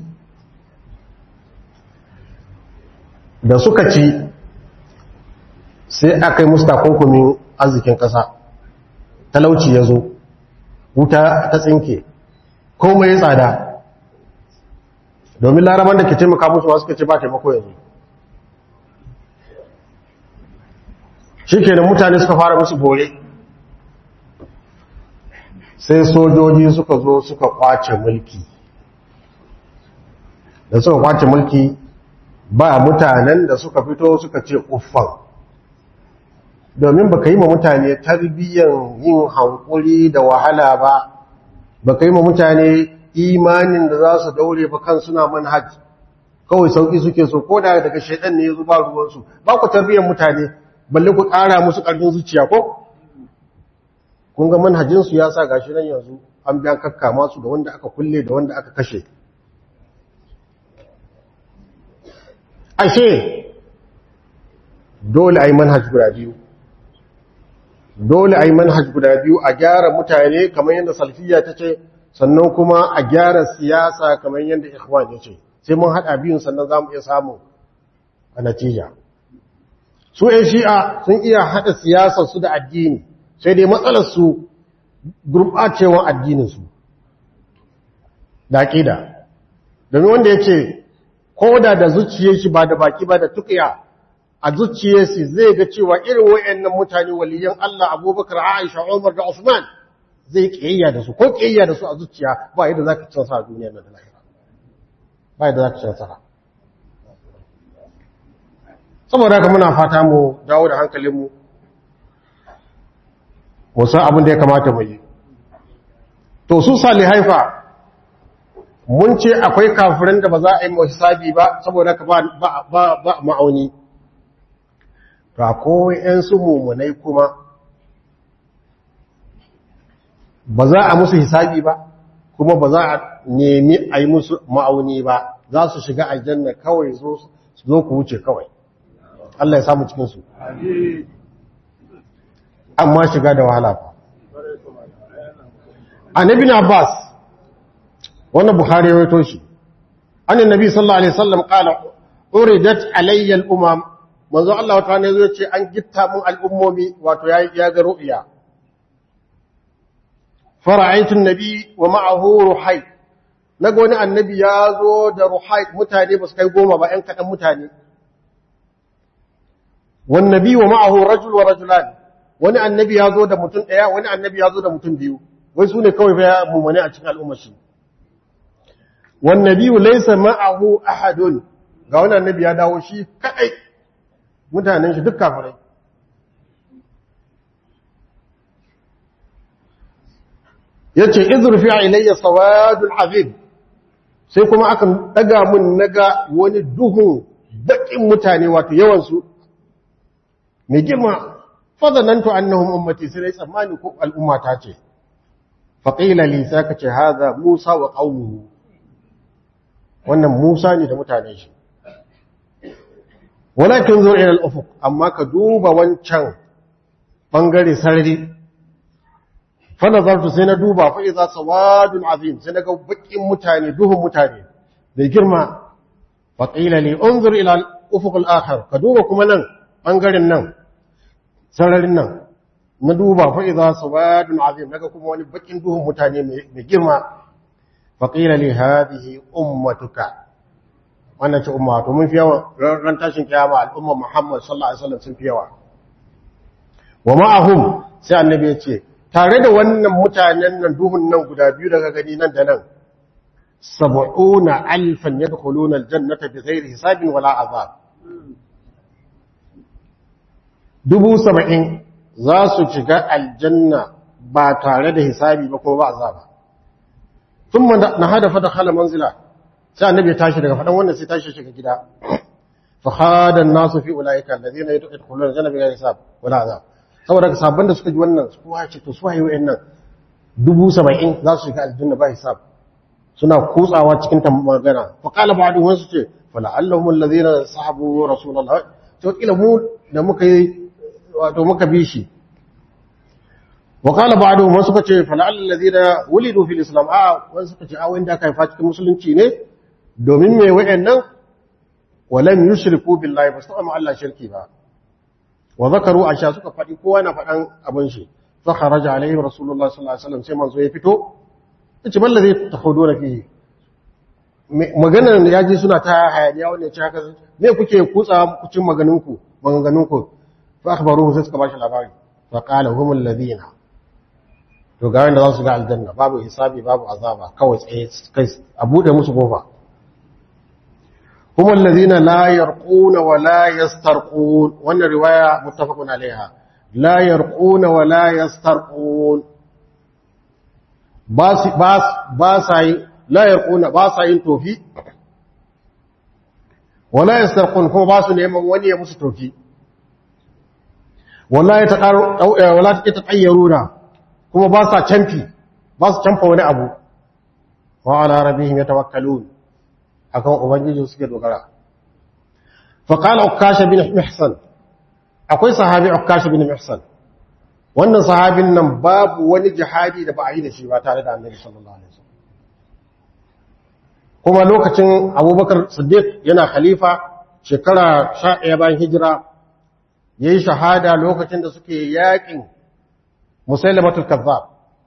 da suka ci sai aka yi musu takunkumin arzikin ƙasa talauci ya zo wuta ta tsinke komai ya tsada domin laraban da ke taimaka musu masu kace ba taimako yanzu shi kenan mutane suka fara musu bore sai sojoji suka zo suka kwace mulki da suka kwace mulki ba mutanen da suka fito suka ce uffan domin baka yi ma mutane tarbiyyar yin hankuri da wahala ba baka yi ma mutane imanin da za su daure ba kan suna manhaj kawai sauki suke so ko da daga shaidan ne ya zuba ruwansu ba ku tarbiyyar mutane balle ku ƙara musu ƙarfin zuciya ko kun ga manhajinsu ya sa gashi nan yanzu an biyan kakka masu da wanda aka kulle da wanda aka kashe ashe dole a yi manhaj guda biyu dole a yi manhaj guda biyu a gyara mutane kamar yadda salfiya ta ce sannan kuma a gyara siyasa kamar yadda ikhwan ya ce sai mun haɗa biyun sannan za mu iya samu a natija su ‘yan shi'a sun iya haɗa siyasarsu da addini sai dai matsalarsu gurɓacewan addininsu da ƙida domin wanda ya ce ko da da zuciyar shi ba da baki ba da tukiya a zuciyar shi zai ga cewa irin wayannan mutane waliyan Allah Abubakar Aisha Umar da Usman zai kiyayya da su ko kiyayya da su a zuciya ba yadda zaka ci nasara duniyar nan da lahira ba yadda zaka ci nasara saboda haka muna fata mu dawo da hankalinmu mu san abin da ya kamata mu yi to su salihai fa mun ce akwai kafirin da ba za a yi hisabi ba saboda ka ba ba ma'auni to akwai ‘yan su mummunai kuma ba za a musu hisabi ba kuma ba za a nemi a yi musu ma'auni ba za su shiga aljanna kawai zo su zo ku wuce kawai Allah ya samu cikinsu amma shiga da wahala ba annabi na Abbas wannan Bukhari ya wato shi annabi nabi sallallahu alaihi wasallam qala uridat alayya al-umam manzo Allah wata ne zai ce an gitta mun al'ummomi wato ya ya ga ru'ya fara'aytu an-nabi wa ma'ahu ruhay naga wani annabi ya zo da ruhay mutane ba su kai goma ba ɗan kaɗan mutane wan nabi wa ma'ahu rajul wa rajulan wani annabi ya zo da mutum ɗaya wani annabi ya zo da mutum biyu wai su ne kawai fa mumane a cikin al'ummar shi wan nabi laysa ma'ahu ahadun ga wani annabi ya dawo shi kadai mutanen shi duk kafirai yace izrufi ilayya sawadul azim sai kuma akan daga mun naga wani duhun bakin mutane wato yawan su mai girma fadanantu annahum ummati sai tsammani ko al'umma ta ce faqila li saka ce hadha musa wa qaumuhu wannan musa ne da mutanen shi walakin zo ila al-ufuq amma ka duba wancan bangare sarari fa nazartu sai na duba fa idza sawadun azim sai naga bakin mutane duhun mutane da girma fa qila li unzur ila al-ufuq al-akhar ka duba kuma nan bangaren nan sararin nan na duba fa idza sawadun azim naga kuma wani bakin duhun mutane mai girma fa qila li hadhihi ummatuka wannan ce umma to mun fi yawa ran tashin kiyama al'umma Muhammad sallallahu alaihi wasallam sun fi yawa wa ma'ahum sai annabi ya ce tare da wannan mutanen nan duhun nan guda biyu daga gani nan da nan sab'una alfan yadkhuluna aljannata bighairi hisabin wala azab dubu saba'in za su shiga aljanna ba tare da hisabi ba kuma ba azaba ثم نهد فدخل منزله sai annabi ya tashi daga faɗan wannan sai tashi shiga gida fa hada an-nasu fi ulaika alladhina yadkhuluna jannata bighayri hisab wala azab saboda ka sabban da suka ji wannan su kuwa ce to su waye wayannan dubu saba'in za su shiga aljanna ba hisab suna kutsawa cikin ta magana fa qala ba'du wasu ce fa la'allahum alladhina sahabu rasulullah to kila mu da muka yi wato muka bi shi wa qala ba'du wasu suka ce fa la'allal ladhina wulidu fil islam a wasu suka ce a wanda aka haifa cikin musulunci ne domin mai wa'annan walam yushriku billahi ba su taɓa Allah shirki ba wa zakaru asha suka faɗi kowa na faɗan abin shi fa kharaja alaihi rasulullah sallallahu alaihi wasallam sai manzo ya fito yace balla zai tahuduna fihi maganar ya ji suna ta hayaniya wannan ce haka me kuke kutsa kucin maganinku maganganunku fa akhbaruhu sai suka bashi labari fa qala humul ladina to ga wanda za su ga aljanna babu hisabi babu azaba kawai tsaye kai a bude musu kofa هم الذين لا يرقون ولا يسترقون وان رواية متفق عليها لا يرقون ولا يسترقون باس باس باساي لا يرقون باساين توفي ولا يسترقون كما باسو neman wani ya musu tofi ولا يتقر ولا يتطيرون kuma ba sa canfi ba su canfa wani abu wa ala rabbihim yatawakkalun akan ubangiji suke dogara fa qala ukasha bin mihsan akwai sahabi ukasha bin mihsan wannan sahabin nan babu wani jihadi da ba a yi da shi ba tare da annabi sallallahu alaihi wasallam kuma lokacin abubakar siddiq yana khalifa shekara 11 bayan hijira yayi shahada lokacin da suke yakin musailamatul kazzab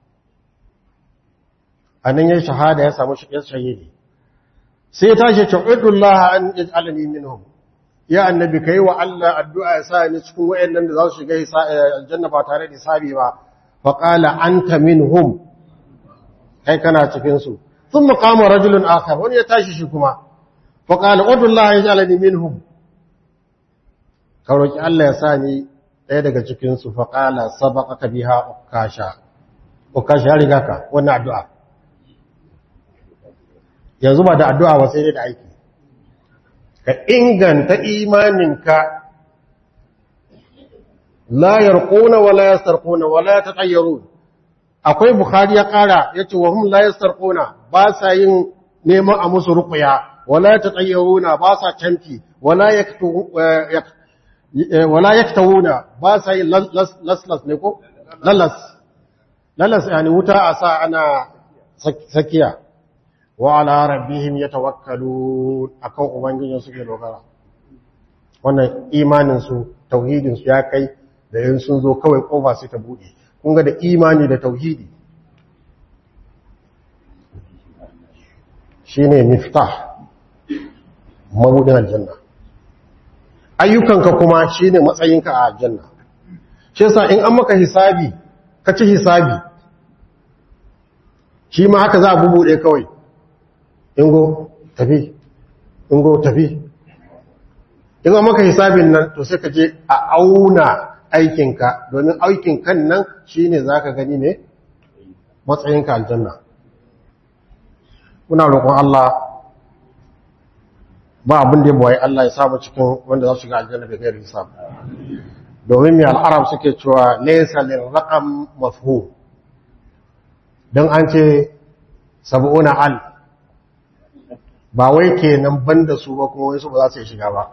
anan yayi shahada ya samu shahidi sai tashi ce udullah an yaj'alani minhum ya annabi kai wa Allah addu'a ya sa ni cikin wayannan da za su shiga aljanna ba tare da hisabi ba fa qala anta minhum kai kana cikin su thumma qama rajulun akhar wani ya tashi shi kuma fa qala udullah yaj'alani minhum ka roki Allah ya sa ni ɗaya daga cikin su fa qala sabaqaka biha ukasha ukasha ya riga ka wannan addu'a yanzu ba da addu'a ba sai dai da aiki ka inganta imaninka la yarquna wa la yastarquna wa la yatatayyarun akwai bukhari ya kara yace wa hum la yastarquna ba sa yin neman a musu ruqya wa la yatatayyaruna ba sa canti wa la yaktu wa la yaktawuna ba sa yin las las ne ko lalas lalas yani wuta a sa ana sakiya wa ala rabbihim yatawakkalun akan ubangijin suke dogara wannan imanin su tauhidin su ya kai da yin sun zo kawai kofa sai ta bude kun ga da imani da tauhidi shine miftah mabudin aljanna ayyukanka kuma shine matsayinka a aljanna shi yasa in an maka hisabi ka ci hisabi shi ma haka za a bubuɗe kawai ingo tafi ingo tafi in an maka hisabin nan to sai ka je a auna aikinka domin aikin kan nan shi ne za ka gani ne matsayinka aljanna muna roƙon Allah ba abin da ya buwaye Allah ya samu cikin wanda za su shiga aljanna da gairin hisab domin mai al'arab suke cewa laisa lil raqam mafhum don an ce sab'una al ba wai kenan banda su ba kuma wai su ba za su shiga ba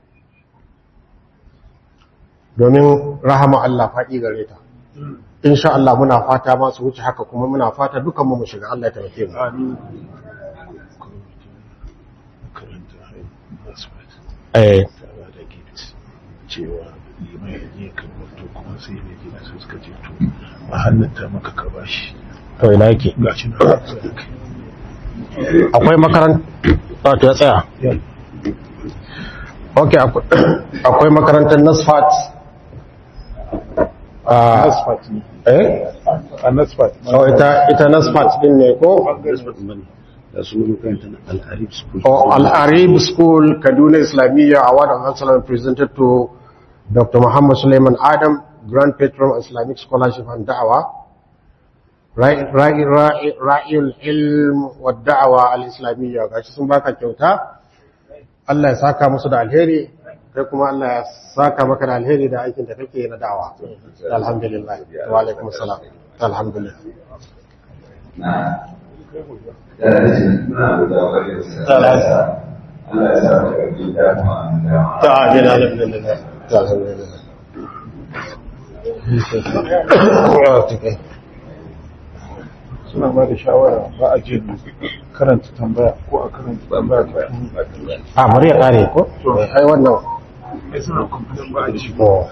domin rahama Allah faɗi gare ta insha Allah muna fata ma su wuce haka kuma muna fata dukan mu mu shiga Allah ya taimake mu eh cewa limai ne kan wato kuma sai ne gina su suka ce to a hannunta maka ka bashi to ina yake gashi na akwai makaranta to ya tsaya ok akwai makarantar nasfat a asfalt ne eh a nasfat oh ita ita nasfat din ne ko da su makarantar al'arif school Oh, Al-Arib School, Kaduna Islamiyya Award of Excellence presented to Dr. Muhammad Suleiman Adam, Grand Patron of Islamic Scholarship and Da'wah. Ra'il ilm wa da'awa al-Islamiyya gashi sun baka kyauta. Allah ya saka musu da alheri, kai kuma Allah ya saka maka da alheri da aikin da kake na da'awa. Alhamdulillah. Wa alaikum salam. Alhamdulillah. Ta'amin alhamdulillah. Alhamdulillah. suna ba da shawara ba a je karanta tambaya ko a karanta tambaya ta A bari ya kare ko? Ai wannan ai suna kumfudan ba a ci oh.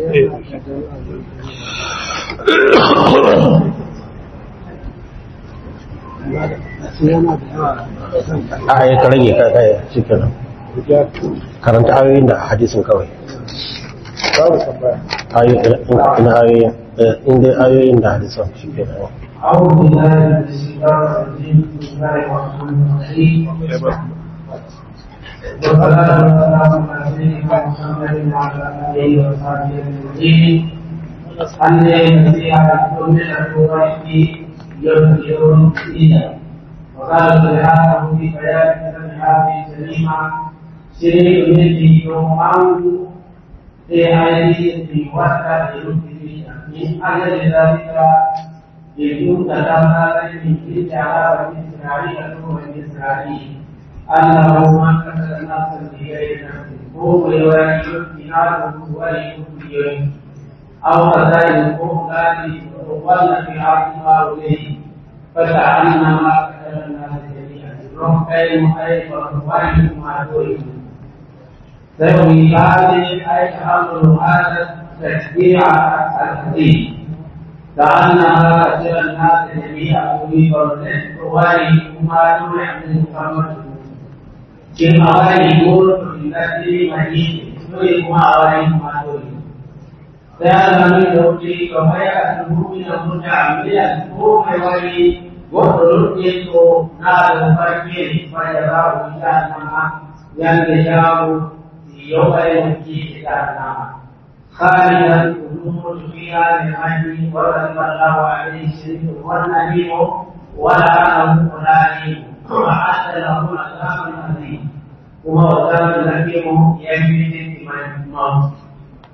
a ya ka rage ka kai shi kenan karanta ayoyin da hadisin kawai babu tambaya ayoyin ina ayoyin eh, in dai ayoyin da hadisin shi kenan أعوذ بالله من الشيطان الرجيم بسم الله الرحمن الرحيم ya ba والصلاة والسلام على سيدنا محمد وعلى آله وصحبه أجمعين الذي على كل الأمور يظهر دينا وقال سبحانه في بيان كلمة سليمة سيري الذي يوم في أيدي وسط المسلمين من أجل ذلك يكون تدمر من تلك على بني إسرائيل وبني إسرائيل أنه من قتل نفسا بغير نفس هو يولي بناره ولي أو قتل قتل وقل في عظمها إليه فكأنما قتل الناس جميعا رحمين أيضا ولي ما دونه ذوي هذه أي أمر هذا التشريع الحديث كأنها قتل الناس جميعا أريد الرزق ولي ما دونه من محمد Jin awali nur dari majid Nuri kuma awali kuma nuri Saya kami dauti kebaya Nuri na muda ambilan Ko mai wali Wato itu Na berpikir Pada rabu dan nama Yang dijauh Yau yang kita nama خالدا الامور فيها من عدل ورحم الله عليه الشريف والنبي ولا له ولا وعد له عذابا عظيما وهو عذاب الحكيم يجري في الموت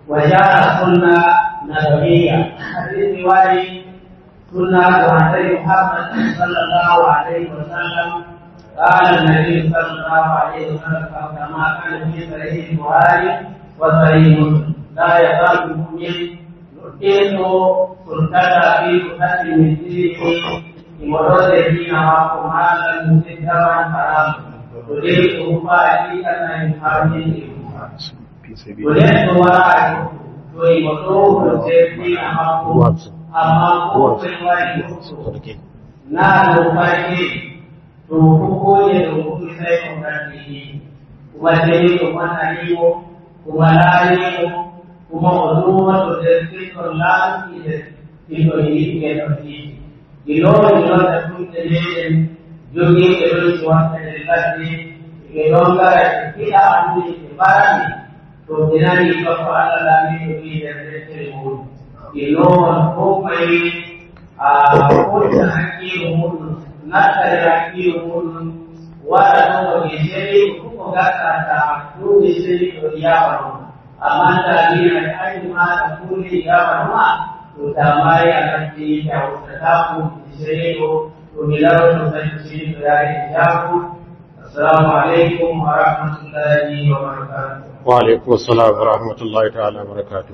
وجاء سنة نبوية حديث رواية سنة وعلي محمد صلى الله عليه وسلم قال النبي صلى الله عليه وسلم كما كان في صحيح البخاري وصحيح مسلم لا يزال المؤمن يؤتيه سلطة في قتل من دينه بمرده معكم هذا مسدرا حرام تريده فائدة من حرمه تريد وراءه ويمطوه السيف معكم amma ko kai wani na lokaci to ko ne da ku sai ku rani kuma dai ko mana yi ko kuma la yi ko kuma ozuwa to da sai ko la ki da ki to yi ke da ki ilo ilo da ku da ne jogi ke ro shi wa da lati ke ro ga ki da an ni barani to dinani ko ala la ni ki da sai ko ilowan komai a kowace haƙƙi mutum na tare haƙƙi mutum wada nan waje sai kuma gasa ta dole sai to ya faru amma da ni na kai ma da kule ya faru ma to ta mai a kan ji ta wata ta ku sai to to ni lawo to sai shi to ya yi ya ku assalamu alaikum wa rahmatullahi wa barakatuh wa alaikum assalam wa rahmatullahi ta'ala wa barakatuh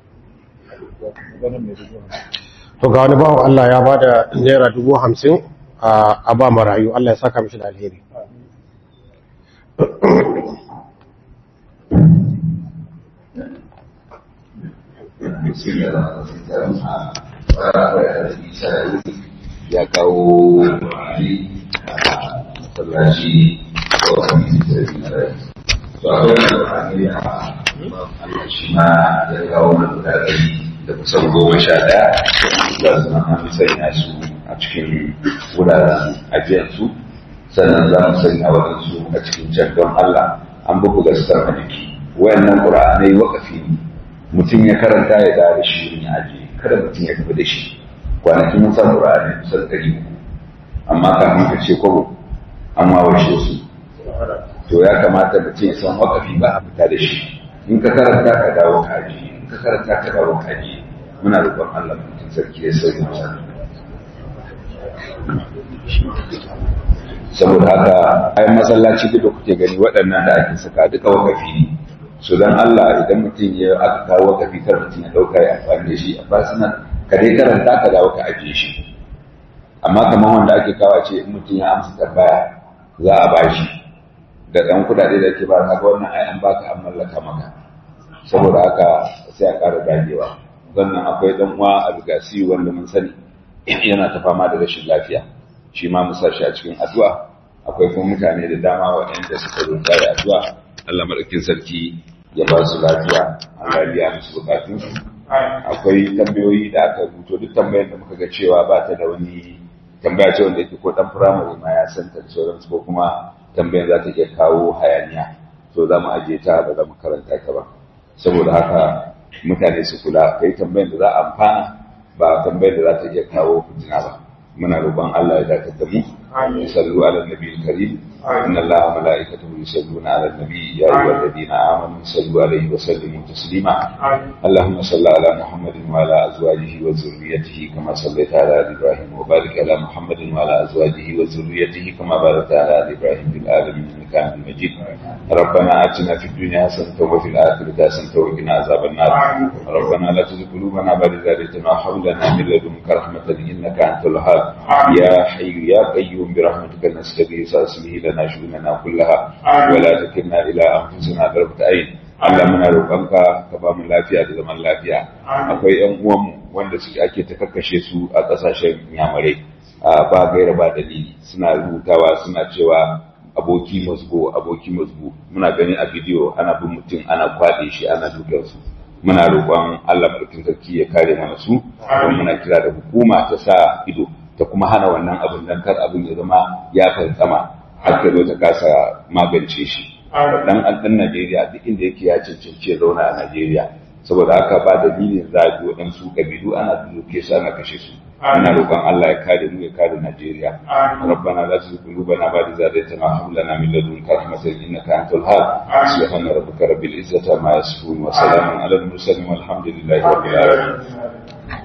to ga wani bawan Allah ya ba da naira dubu hamsin a ba marayu Allah ya saka mishi da alheri ya kawo masallaci ko wani da to akwai wani Allah shi ma ya kawo mana guda da kusan goma sha ɗaya za su nan an sanya su a cikin wuraren ajiyarsu sannan za mu sanya waɗansu a cikin can don Allah an bugu gasar a jiki wayannan ƙura'anai wakafi ne mutum ya karanta ya dawo da shi wurin ya ajiye kada mutum ya tafi da shi kwanaki mun san ƙura'anai kusan ɗari uku amma kafin ka ce kwabo an wawashe su to ya kamata mutum ya san wakafi ba a fita da shi in ka karanta ka dawo ka ajiye ka karanta ka dawo kaji muna roƙon Allah mutum sarki ya sauke masa saboda haka ai masallaci duk da kuke gani waɗannan da ake saka duka wakafi ne so dan Allah idan mutum ya aka kawo wakafi kar mutum ya ɗauka ya amfani da shi a fasinan ka dai karanta ka dawo ka ajiye shi amma kamar wanda ake kawo ce in mutum ya amsa tambaya za a bashi da ɗan kuɗaɗe da ke ba ka ga wannan ai an baka an mallaka maka saboda haka sai a ƙara dagewa sannan akwai dan uwa a bigasi wanda mun sani yana ta fama da rashin lafiya shi ma mu shi a cikin addu'a akwai kuma mutane da dama waɗanda suka zo da addu'a Allah madaukin sarki ya ba su lafiya Allah ya biya musu bukatun su akwai tambayoyi da aka rubuto duk tambayar da muka ga cewa ba ta da wani tambaya ce wanda yake ko dan firamare ma ya san ta da sauransu ko kuma tambayar za ta iya kawo hayaniya to za mu ajiye ta ba za mu karanta ta ba saboda haka mutane su kula kai tambayar da za a amfana ba tambayar da za ta iya kawo fitina ba muna roƙon Allah ya dakatar da mu sallu ala nabiyil karim inna allaha malaikatahu yusalluna ala nabiy ya ayyuhalladhina amanu sallu alaihi wa sallimu taslima allahumma salli ala muhammadin wa ala azwajihi wa dhurriyyatihi kama sallaita ala ali ibrahim wa barik ala muhammadin wa ala azwajihi wa dhurriyyatihi kama barakta ala ali ibrahim fil alamin innaka hamidum majid ربنا آتنا في الدنيا حسنة وفي الآخرة حسنة وقنا عذاب النار ربنا لا تزغ قلوبنا بعد إذ هديتنا وهب لنا من لدنك رحمة إنك أنت الوهاب يا حي يا قيوم برحمتك نستغيث أصلح لنا شؤوننا كلها ولا تكلنا إلى أنفسنا طرفة عين Allah muna roƙonka ka ba mu lafiya da zaman lafiya akwai ƴan uwanmu wanda suke ake ta kakkashe su a ƙasashen yamarai ba gaira ba dalili suna rubutawa suna cewa aboki musgo aboki musgo muna gani a bidiyo ana bin mutum ana kwaɗe shi ana dukan su muna roƙon Allah madaukakin sarki ya kare mana su kuma muna kira da hukuma ta sa ido ta kuma hana wannan abin dan kar abin ya zama ya fantsama har ta zo ta kasa magance shi dan dan Najeriya duk inda yake ya cancanci ya zauna a Najeriya saboda haka ba dalilin zaɓi waɗansu ƙabilu ana duke su ana kashe su ina roƙon Allah ya kare mu ya kare Najeriya rabbana la tuzigh qulubana ba'da idh hadaytana wa hab lana min ladunka rahmatan innaka antal wahhab subhana rabbika rabbil izzati amma yasifun wa salamun alal mursalin walhamdulillahi rabbil alamin